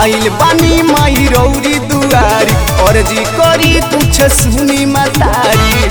आइल बानी माई रौरी दुआरी और जी करी कुछ सुनी मतारी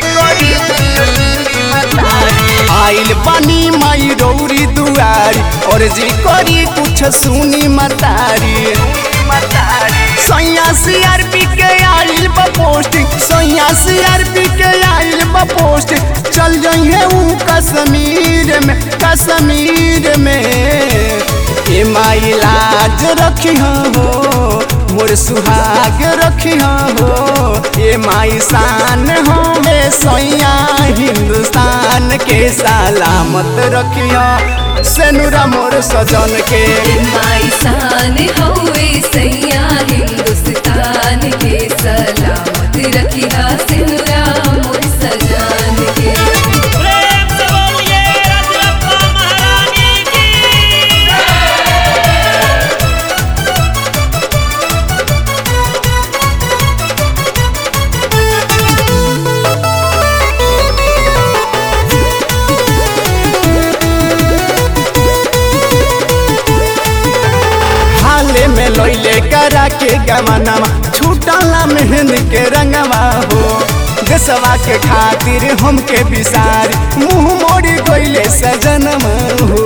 आइल बानी माई रौरी दुआरी और जी करी कुछ सुनी मतारी सैया सीआरपी के आइल बा पोस्टिंग सैया सीआरपी के आइल बा पोस्टिंग चल जाइए ऊ कश्मीर में कश्मीर में ए माई लाज रखी हो मोर सुहाग रखी हो ए माई शान हो मे सैया हिंदुस्तान के सलामत रखी सेनुरा मोर सजन के माई शान हवे सैया हिंदुस्तान के सलामत रखिया सिनुरा मोर सजान के प्रेम से बोलिए रजरप्पा महारानी की हाले में लैले करा के गमनवा छूटला मेहंद के रंगवा हो देशवा के खातिर हमके बिसार मुंह मोड़ी गईले सजनमा हो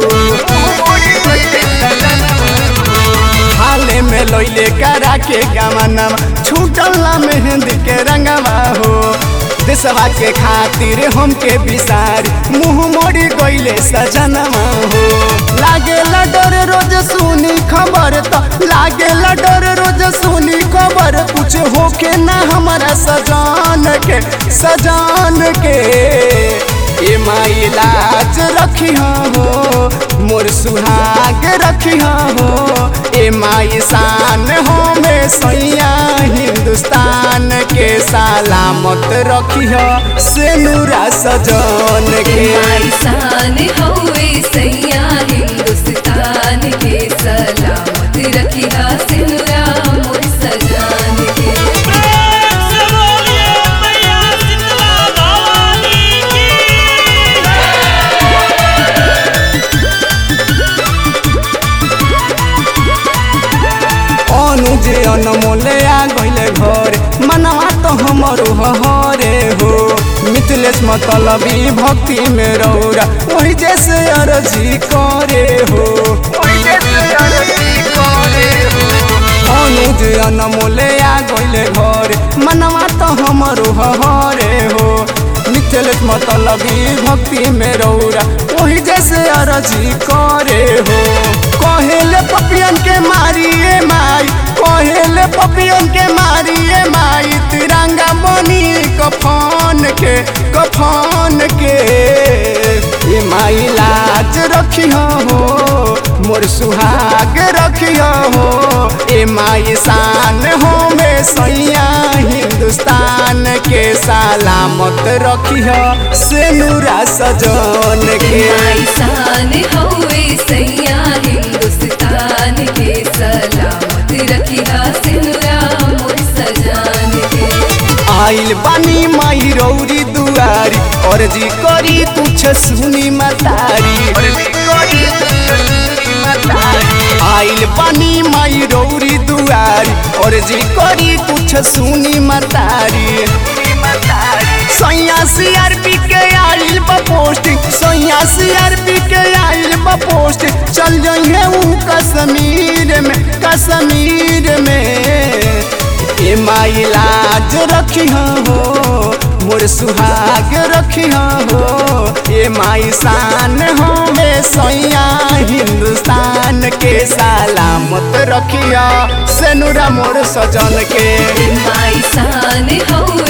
हाले में लैले करा के गमनवा छूटला मेहंद के रंगवा हो देशवा के खातिर हमके बिसार मुंह मोड़ी गईले सजनमा हो लागे डर रोज सुनी खबर तो लागे डर रोज सुनी खबर कुछ होके ना हमारा सजान के सजान के ए माई लाज रखी हो मोर सुहाग रखी हो ए माई शान हो में सैया हिंदुस्तान के सलामत रखी हो से नूरा सजन के माई शान हवे सैया हिंदुस्तान के सलामत रखिया सिनुरा मोर सजान के प्रेम से बोलिए मैया शीतला भवानी की अनुज अनमोले आ गइले घर मनवा तो हमर हरे हो मिथिलेश मतलबी भक्ति में रौरा वही जैसे अर्जी करे हो अनुज अनमोले आ गइले घर मनवा तो हमर हरे हो मिथिलेश मतलबी भक्ति में रौरा वही जैसे अर्जी करे हो कहेले पपियन के मारिए माई कहेले पपियन के मारिए माई तिरंगा बनी कफन के कफन के ये माई लाज रखी हो मोर सुहाग रखी हो ए माई शान हो में सैया हिंदुस्तान के सलामत रखी हो से नूरा सजन के माई शान हवे सैया हिंदुस्तान के सलामत रखिया सिनुरा मोर सजान के आइल बानी माई रौरी दुआरी और जी करी कुछ सुनी मतारी आइल बानी माई रौरी दुआरी और जी करी कुछ सुनी मतारी सैया सीआरपी के आइल बा पोस्टिंग सैया सीआरपी के आइल बा पोस्टिंग चल जाइए ऊ कश्मीर में कश्मीर में ए माई लाज रखी हो मोर सुहाग रखी हो ए माई शान हो में सैया हिंदुस्तान के सलामत रखिया सेनुरा मोर सजन के माई शान हवे